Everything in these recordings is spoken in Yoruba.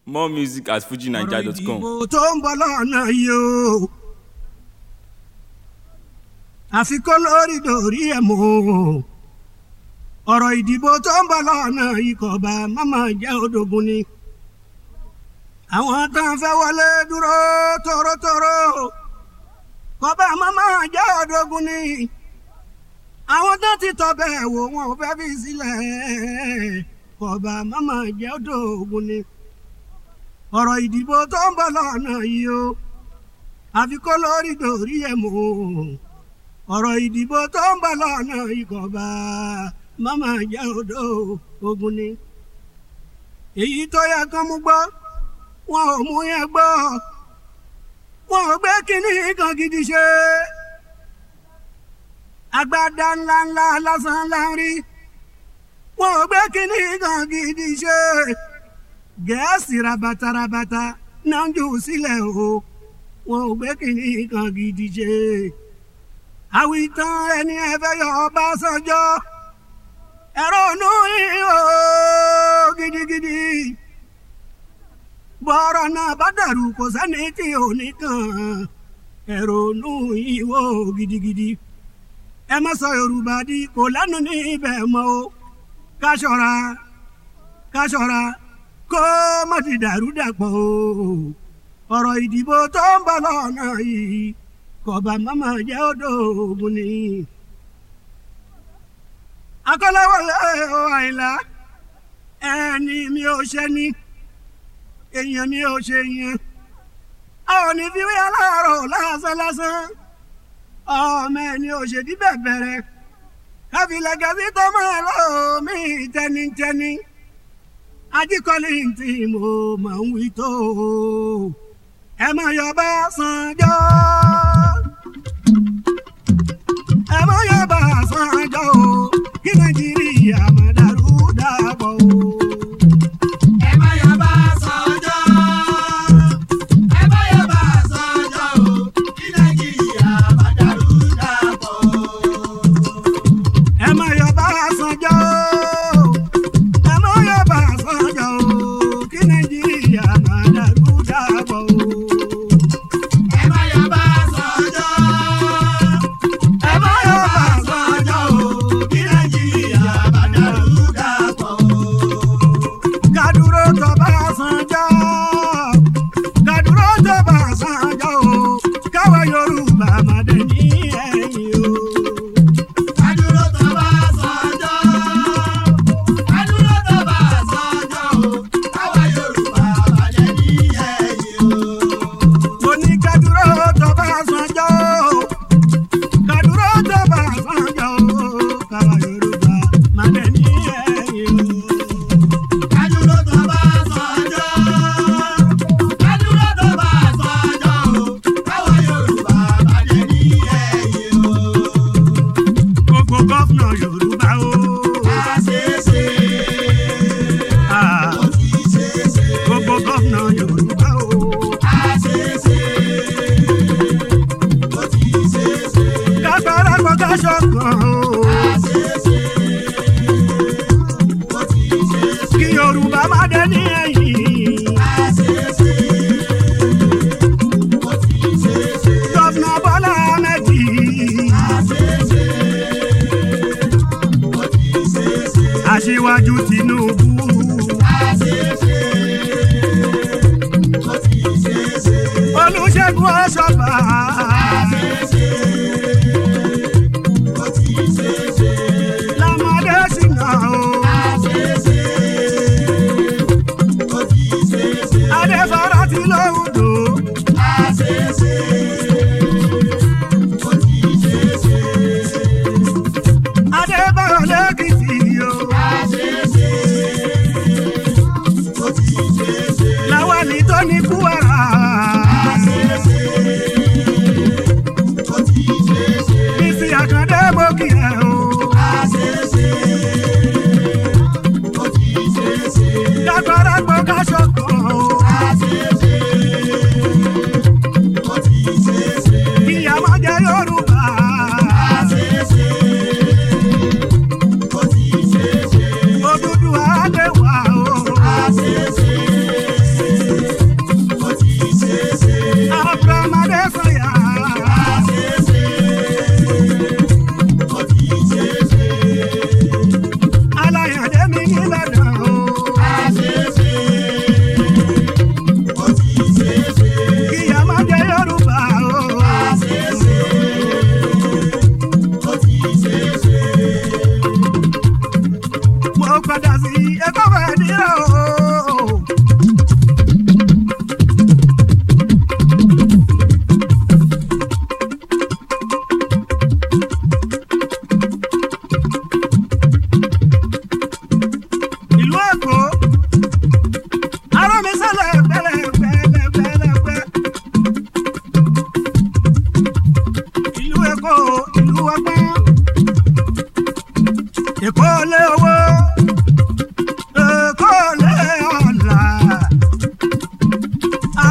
more music at fujinaija.com. ìdìbò tó ń bọ̀ lọ́nà yìí o àfikún lórí dòrí ẹ̀ mọ́ ọ̀rọ̀ ìdìbò tó ń bọ̀ lọ́nà yìí kò bá màmá jẹ́ odògùn ni àwọn kan fẹ́ wọlé dúró tórótóró kò bá màmá jẹ́ odògùn ni àwọn tó ti tọ́ bẹ́ẹ̀ wò wọn ò fẹ́ fi sílẹ̀ kò bá màmá jẹ́ odògùn ni ọ̀rọ̀ ìdìbò tó ń bọ̀ lọ́nà yìí o àfi kó lórí dòrí ẹ̀ mọ́ ọ̀rọ̀ ìdìbò tó ń bọ̀ lọ́nà yìí kò bá màmá jẹ́ odò ogun ni. èyí tó yẹ kán mú gbọ́ wọn ò mú yẹn gbọ́ wọn ò gbé kínní kan gidi ṣe. agbádá ńláńlá lásán láńrí wọn ò gbé kínní kan gidi ṣe gẹ̀ẹ́sì rabatarabata náà ń jù sílẹ̀ o wọn ò gbé kínní kan gidi ṣe. àwìtán ẹni ẹ̀fẹ́ yọ Ọbásanjọ́ ẹ̀rọ ònú ìhò gidigidi. bọ́rọ̀ náà bá dàrú kò sẹ́ni tí ò ní kàn ẹ̀rọ ònú ìhò gidigidi. ẹ má sọ Yorùbá di kò lẹ́nu ní ibẹ̀ mọ́ o ká ṣọ́ra ká ṣọ́ra kó má ti dàrú dàpọ̀ o ọ̀rọ̀ ìdìbò tó ń bọ̀ lọ́nà yìí kọ̀ọ̀bà mọ́mọ́ jẹ́ odò ogun ni. akọ́láwọlé o àìlá ẹni mi ò ṣe ni èèyàn mi ò ṣe yẹn a ò ní fi wí aláàárọ̀ lásán lásán ọmọ ẹni ò ṣèdí bẹ̀bẹ̀rẹ̀ káfílẹ̀ gẹ̀ẹ́sì tó máa lọ́ọ́ mí tẹnitẹni ajíkọ́lé tí mo máa ń wí tó ẹ máa yọ bá sanjọ́ ẹ máa yọ bá sanjọ́ o kí nàìjíríà máa dàrú dàpọ̀ o. Ẹ má yọ bá sọ́jọ́. Ẹ má yọ bá sọ́jọ́ o. Kí Nàìjíríà má dàrú dàpọ̀. ẹ máa yọ bá sanjọ́ ẹ máa yọ bá sanjọ́ o kí nàìjíríà máa dàrú dàpọ̀ o. Ẹ má yọ bá sọ́jọ́. ẹ máa yọ bá sanjọ́ o Kí Nàìjíríà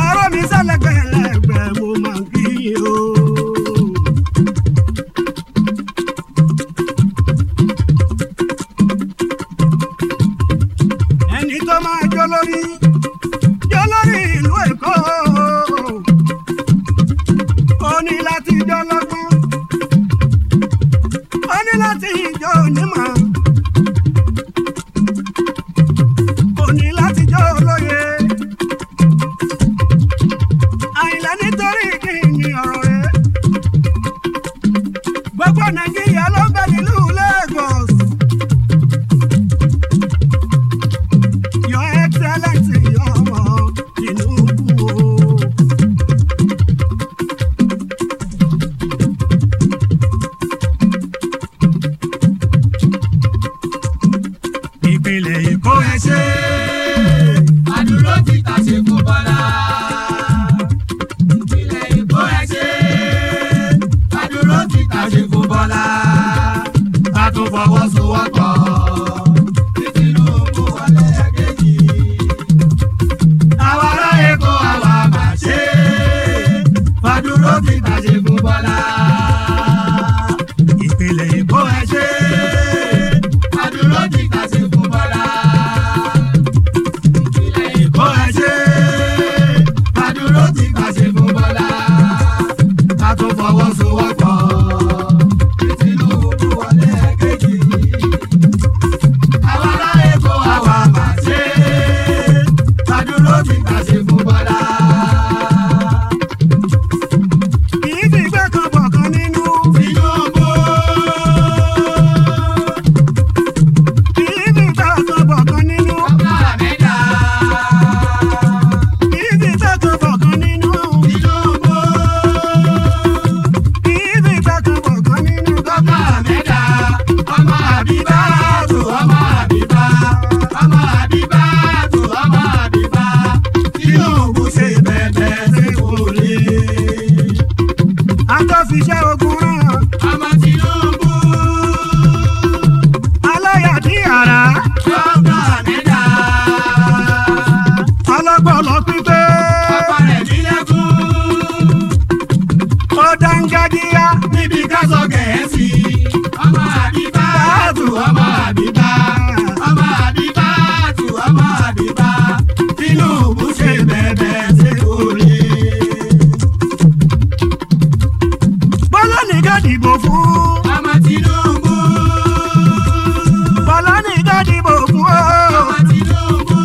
ọ̀rọ̀ mi sẹ́lẹ̀gbẹ̀lẹ̀gbẹ̀ mo máa ń kí yín o. ẹni tó máa jó lórí jó lórí ìlú èkó ó ní láti jó lọ́gbọ́n ó ní láti jó onímọ̀ ó ní láti jó olóye àìlẹ́ nítorí kí ni ọ̀rọ̀ rẹ̀ gbogbo nàìjíríà ló ń bẹ nílùú Lagos. Your Excellency ọmọ Tinubu o. Ìpínlẹ̀ Èkó ẹ ṣe. Àdúró ti tàṣe fún Bọ́lá. Ìpínlẹ̀ Èkó ẹ ṣe. Àdúró ti tàṣe fún Bọ́lá. Ká tún fọwọ́sowọ́pọ̀. Kí Tinubu wọlé ẹ̀kejì. Àwa ará Èkó àwa máa ṣe. Àdúró ti tàṣe fún Bọ́lá. Ìpínlẹ̀ Èkó ẹ ṣe. Àdúró ti tàṣe fún Bọ́lá. Ìpínlẹ̀ Èkó ẹ ṣe. Àdúró ti tàṣe fún Bọ́lá. Ká tún fọwọ́sowọ́pọ̀. Kí Tinubu wọlé ẹ̀kejì. Àwa ará Èkó àwa máa ṣe. Àdúró ti tàṣe fún Bọ́lá. Kì í fi ìgbẹ́ kan bọ̀ kan nínú. Tinubu. Kì í fi ìgbẹ́ kan bọ̀ kan nínú. Ọba Àmẹ́dá. Kì í fi ìgbẹ́ kan bọ̀ kan nínú. Tinubu. Kì í fi ìgbẹ́ kan bọ̀ kan nínú. Ọba Àmẹ́dá. Ọmọ Àbíbá tù ọmọ Àbíbá. Ọmọ Àbíbá tù ọmọ Àbíbá. Tinubu ṣe bẹ̀bẹ̀ ṣe kò lè. Àtọ́fiṣẹ́ ogun rán. Ọmọ Tinubu. Aláyàdí àrá. Ọba Àmẹ́dá. Ọlọ́gbọ̀lọ́ pípé. Ọkọ rẹ̀ nílẹ̀kùn. Ó dáńgájíá. níbi ká sọ gẹ̀ẹ́sì. ọmọ àbíbá tù ọmọ àbíbá. ọmọ àbíbá tù ọmọ àbíbá. Tinubu ṣe bẹ̀bẹ̀ ṣe kò lè. Bọ́lá nìkan dìbò fún. ọmọ Tinubu. Bọ́lá nìkan dìbò fún o. ọmọ Tinubu.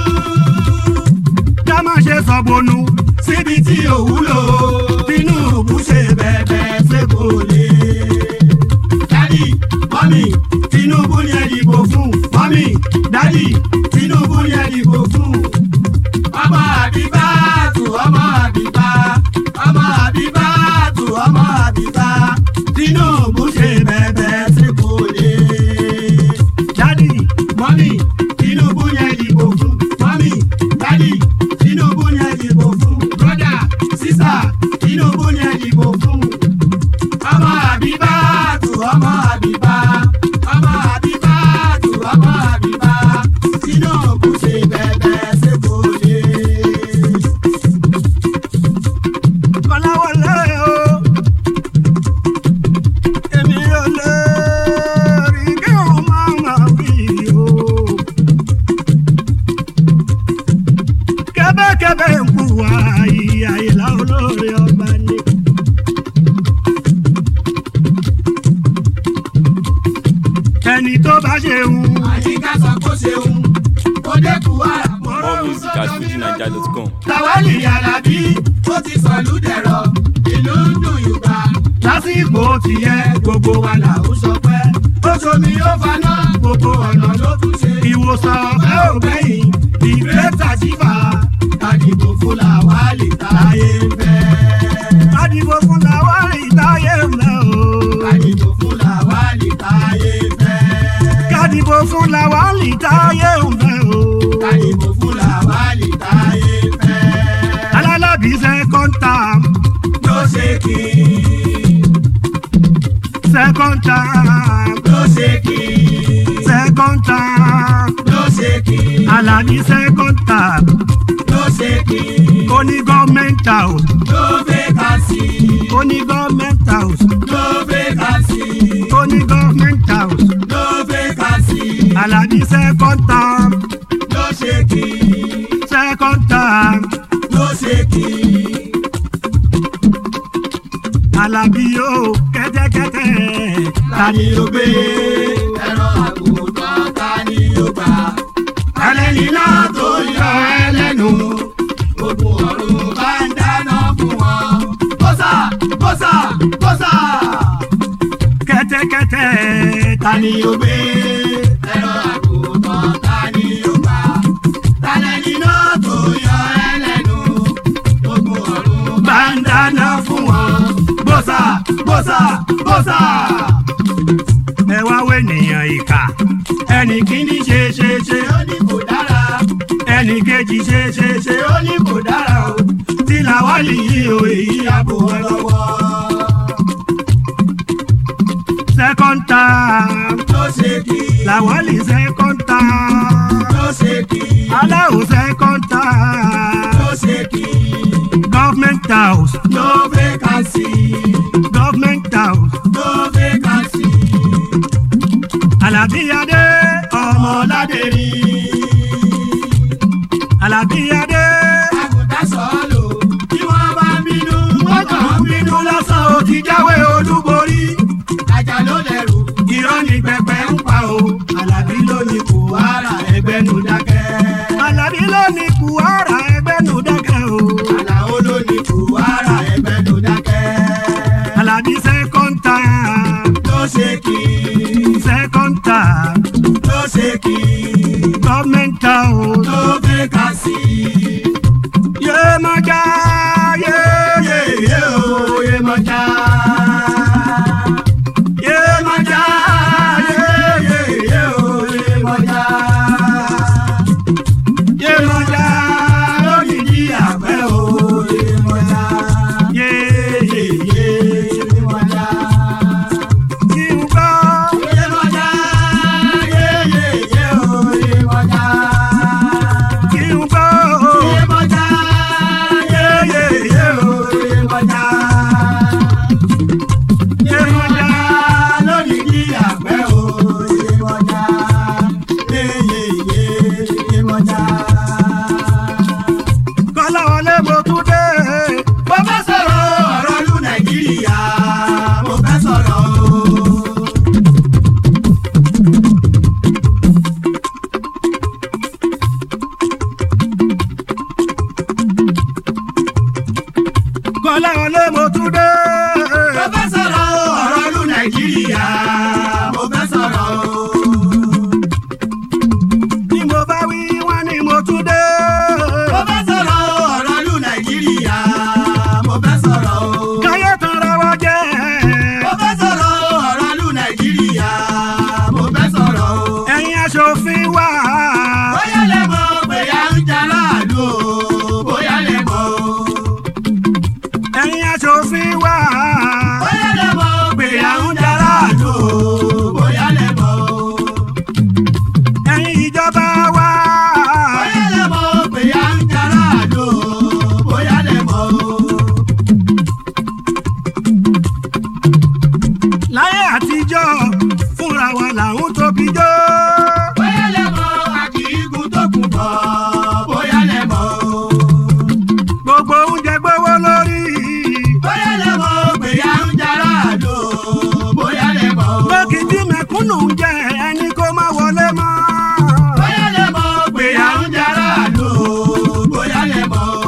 Ká má ṣe sọ̀bọnù. síbi tí ò wúlò. Tinubu ṣe bẹ̀bẹ̀ ṣe kò lè. dádì mọ́mì Tinubu ni ẹ dìbò fún. mọ́mì dádì Tinubu ni ẹ dìbò fún. ọmọ àbíbá tù ọmọ àbíbá. ọmọ àbíbá tù ọmọ àbíbá. Tinubu ṣe bẹ̀bẹ̀ ṣe kò lè. Dádì. mọ́mì Tinubu ni ẹ dìbò fún. mọ́mì dádì Tinubu ni ẹ dìbò fún. brọ́dà sísà Tinubu ni ẹ dìbò fún. ọmọ àbíbá tù ọmọ àbíbá. ọmọ àbíbá tù ọmọ àbíbá. Tinubu ṣe bẹ̀bẹ̀ ṣe kò lè. Kọ́láwọlé o. Èmi ò lè rí kí òun máa ma wí o. Kẹ́bẹ́kẹ́bẹ́ ń kú wa ìyá ìlà olóore ọba ni. Ẹni tó bá ṣe ń àyíká sọ kó ṣeun kó dẹ́kun àràmọ́. More music at fujinaija.com. Tàwálì Alábí ó ti sọ̀lú dẹ̀rọ̀ ìlú ń dùn yùgbà. Lásìkò tiẹ̀ gbogbo wa là ń sọpẹ́. Ó ṣomi ó faná gbogbo ọ̀nà ló tún ṣe. ìwòsàn Ọ̀pẹ́ ò gbẹ̀yìn ìgbésà sífà. Kàdìbò fún Làwálì táyé ń fẹ́. Kádìbò fún Làwálì táyé ń bẹ o. Kàdìbò fún Làwálì táyé ń fẹ́. Kádìbò fún Làwálì táyé ń bẹ o. Kàdìbò fún Làwálì táyé ń fẹ́. Alálàbí second term Ló ṣe kí second term ló ṣe kí second term ló ṣe kí Àlàbí second term ló ṣe kí. ó ní government house no vacancy ó ní government house no vacancy ó ní government house no vacancy Àlàbí second term no shaking second term no shaking. Àlàbí yóò kẹ́tẹ́kẹ́tẹ́ ta ni ó gbé ẹ̀rọ àgùntàn ta ni ó gbà. ẹlẹ́ni náà tó yọ ẹlẹ́nu ogun ọ̀run bá ń dáná fún wọn. bọ́sà bọ́sà bọ́sà kẹ́tẹ́kẹ́tẹ́ ta ni ó gbé ẹ̀rọ àgùntàn ta ni ó gbà. ẹlẹ́ni náà tó yọ ẹlẹ́nu ogun ọ̀run bá ń dáná fún wọn. bọ́sà bọ́sà bọ́sà. ẹ wá wé ènìyàn ìkà ẹnì kíní ṣe ṣe ṣe ó ní kò dára. ẹnì kejì ṣe ṣe ṣe ṣe ó ní kò dára o tí làwálì yìí o èyí àbò wọn lọ́wọ́ second term ló ṣe kí làwálì second term ló ṣe kí aláwo second term ló ṣe kí government house no vacancy government house no vacancy Àlàbí adé ọmọ ọmọládé rí Àlàbí adé àgùntàn sọ́ọ̀lù tí wọ́n bá ń bínú wọ́n kàn ń bínú lásán ó ti jáwé olúborí ajá ló lẹ́rù irọ́ ní pẹpẹ ń pa o Àlàbí ló ní kò ara ẹgbẹ́ nu dákẹ́ Àlàbí ló ní kùhárà ẹgbẹ́ nù dákẹ́ o Àlàó ló ní kò ara ẹgbẹ́ nu dákẹ́ Àlàbí second term ló ṣe kí second term ló ṣe kí. government house no vacancy. yé mọ́jà yé yé yé o yé mọ́jà yé mọ́jà yé yé yé o yé mọ́jà yé mọ́jà lórí ní àgbẹ̀ o yé mọ́jà yé yé yé yé mọ́jà kí n gbọ́ yé mọ́jà yé yé yé o yé mọ́jà kí n gbọ́ yé mọ́jà yé yé yé o yé mọ́jà yé mọ́jà lórí ní àgbẹ̀ o Yemọja yeyeye Yemọja. kọ́láwọlé mo tún dé. mo fẹ́ sọ̀rọ̀ ọ̀rọ̀ lu Nàìjíríà mo fẹ́ sọ̀rọ̀ o. kọ́láwọlé mo tún dé. mo fẹ́ sọ̀rọ̀ ọ̀rọ̀ lu Nàìjíríà mo fẹ́ sọ̀rọ̀ o. bí mo bá wí wọ́n ní mo tún dé. mo fẹ́ sọ̀rọ̀ ọ̀rọ̀ lu Nàìjíríà mo fẹ́ sọ̀rọ̀ o. káyé tán ra wá jẹ́. mo fẹ́ sọ̀rọ̀ ọ̀rọ̀ lu Nàìjíríà mo fẹ́ sọ̀rọ̀ o. ẹ̀yin aṣòfin wà. bóyá lè mọ̀ bóyá ń jara àlù o bóyá lè mọ̀ o. ẹ̀yin aṣòfin wà. bóyá lè mọ̀ bóyá ń jara àlù o bóyá lè mọ̀ o. ẹ̀yin ìjọba wà. bóyá lè mọ̀ bóyá ń jara àlù o bóyá lè mọ̀ o. láyé àtijọ́ fúnra wa làwọn tóbi jó. bóyá lè mọ̀ àkìígun tó kù bọ̀ bóyá lè mọ̀ o. gbogbo oúnjẹ gbówó lórí. bóyá lè mọ̀ bóyá ń jara àlù o bóyá lè mọ̀ o. lókìtì mẹ̀kúnnù ń jẹ ẹni kó má wọlé mọ́. bóyá lè mọ̀ bóyá ń jara àlù o bóyá lè mọ̀ o.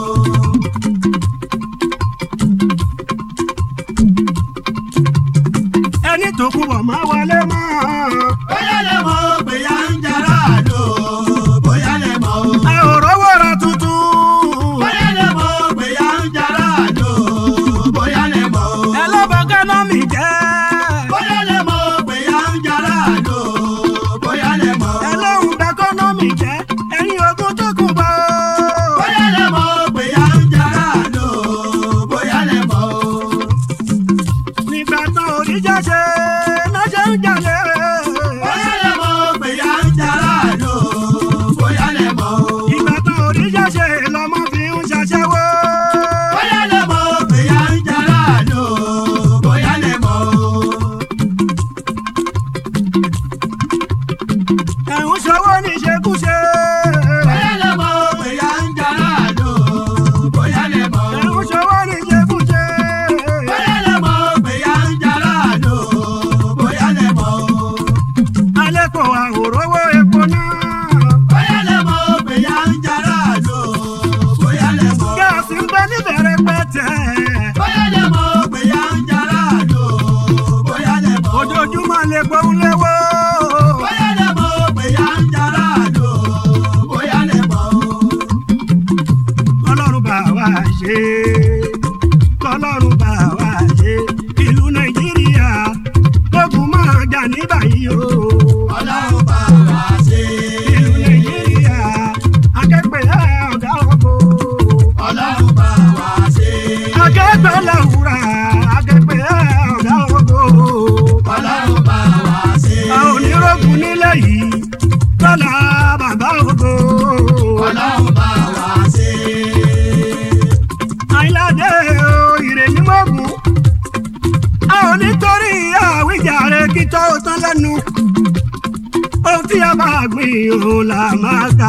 ẹni tó kú bọ̀ má wọlé mọ́. bóyá lè mọ̀ bóyá ń jara àlò bóyá lè mọ̀ o. ẹ ò rówó ra tuntun. bóyá lè mọ̀ bóyá ń jara àlò bóyá lè mọ̀ o. ẹ ló bọ gánà mi jẹ́. bóyá lè mọ̀ bóyá ń jara àlò tẹ́ bóyá lè mọ̀ pé yá ń jara lò bóyá lè mọ̀. ojoojúmọ́ lè gbóhùn léwó. bóyá lè mọ̀ pé yá ń jara lò bóyá lè mọ̀. kọlọ́run bá wa ṣe kọlọ́run bá wa ṣe ìlú nàìjíríà ogun máa jà ní báyìí o. ọlọ́run bá wa ṣe. ìlú nàìjíríà akẹ́gbẹ́ ọ̀gá ògo. ọlọ́run bá wa ṣe. akẹ́gbẹ́ làwùrà akẹ́gbẹ́ ọ̀gá ògo. ọlọ́run bá wa ṣe. a ò ní rògùn nílẹ̀ yìí lọ́la bàbá ògo. ọlọ́run bá wa ṣe. àìládé o ìrèlí mọ́gùn. a ò nítorí àwíjàre kí tó tán lẹ́nu. ohun tí a bá gbìn òun là máa ká.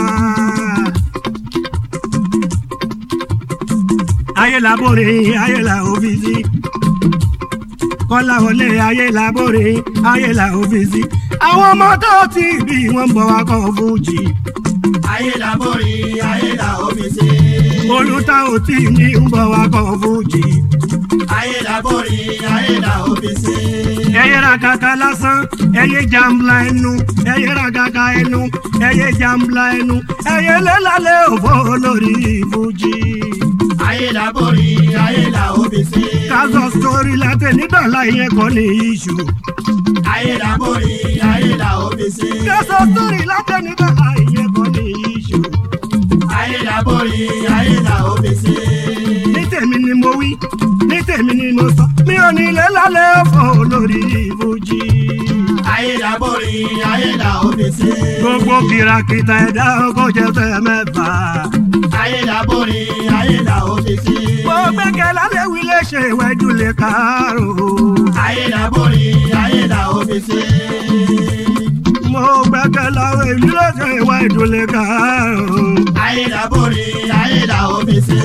ayé làbóre ayé là òfìsí. kọ́lá wọlé ayé làbóre ayé là òfìsí. àwọn ọmọ tó ti bí wọn bọ̀ wá kọ́ fújì. ayé la borí ayé la omi ṣe. olùtà ò tí ní ń bọ̀ wá kọ́ fújì. ayé la borí ayé la omi ṣe. ẹyẹ ra kàkà lásán ẹyẹ jàmbla ẹnu ẹyẹ ra kàkà ẹnu ẹyẹ jàmbla ẹnu ẹyẹ lẹ́lálẹ́ òfò lórí fújì. ayé la borí ayé la omi ṣe. kásọ̀ sórí látẹ̀ nídọ̀lá ìyẹn kọ́ ní iṣu. ayé la borí ayé la omi ṣe. kásọ̀ sórí látẹ̀ nídọ̀lá ìyẹn kọ́ ní iṣu. ayé la borí ayé la omi ṣe. ní tèmi ni mo wí ní tèmi ni mo sọ mi ò ní lẹ́lálẹ́ òfò lórí fújì. ayé la borí ayé la omi ṣe. gbogbo kìràkìtà ẹ̀dá ọkọ̀ jẹ́ fẹ́ mẹ́fà. ayé la borí ayé la omi ṣe. mo gbẹ́kẹ̀ lálẹ́ wí lè ṣe ìwẹ́jú lè kárò. ayé la borí ayé la omi ṣe. mo gbẹ́kẹ̀ láwọn ìlú lè ṣe ìwẹ́jú lè kárò. ayé la borí ayé la omi ṣe.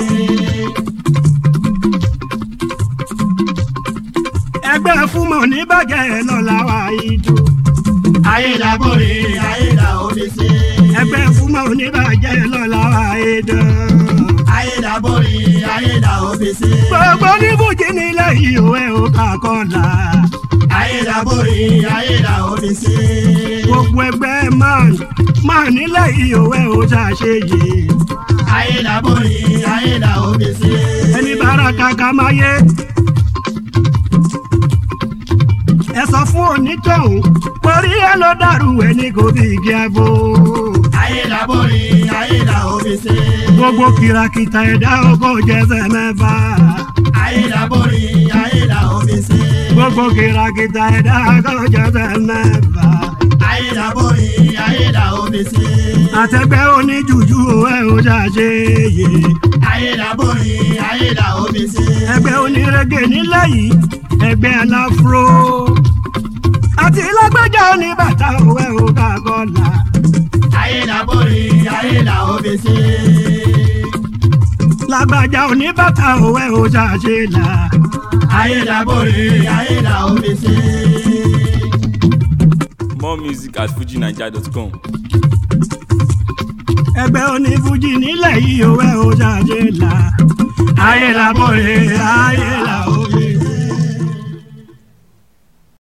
ẹgbẹ́ fúnmọ̀ níbàjẹ́ lọ́la wa ìjọ. ayé la borí ayé la omi ṣe. ẹgbẹ́ fúnmọ̀ níbàjẹ́ lọ́la wa ìjọ. ayé la borí ayé la omi ṣe. gbogbo oníbùjì nílẹ̀ yìí ò ẹ̀ ò kà kọ́la. ayé la borí ayé la omi ṣe. gbogbo ẹgbẹ́ man man nílẹ̀ yìí ò ẹ̀ ò ṣàṣeyè. ayé la borí ayé la omi ṣe. ẹni bára kàkà máa yé. ẹ sọ fún onítọ̀hún torí ẹ ló dàrú ẹni kò bí igi àgbo. ayé la borí ayé la omi ṣe. gbogbo kìràkìtà ẹ̀dá ọkọ̀ jẹ́sẹ̀ mẹ́fà. ayé la borí ayé la omi ṣe. gbogbo kìràkìtà ẹ̀dá ọkọ̀ jẹ́sẹ̀ mẹ́fà. ayé la borí ayé la omi ṣe. àtẹgbẹ́ oníjùjú ẹ̀ ò ṣàṣeyè. ayé la borí ayé la omi ṣe. ẹgbẹ́ onírẹ́gẹ̀ nílẹ̀ yìí ẹgbẹ́ aláfro. àti lágbájá oníbàtà òwe ò ká kọ́là. ayé la borí ayé la omi ṣe. lágbájá oníbàtà òwe ò ṣàṣe là. ayé la borí ayé la omi ṣe. More music at fujinaija.com. ẹgbẹ́ onífújì nílẹ̀ yìí òwe ò ṣàṣe là. ayé làbọ̀rẹ̀ ayé làbọ̀.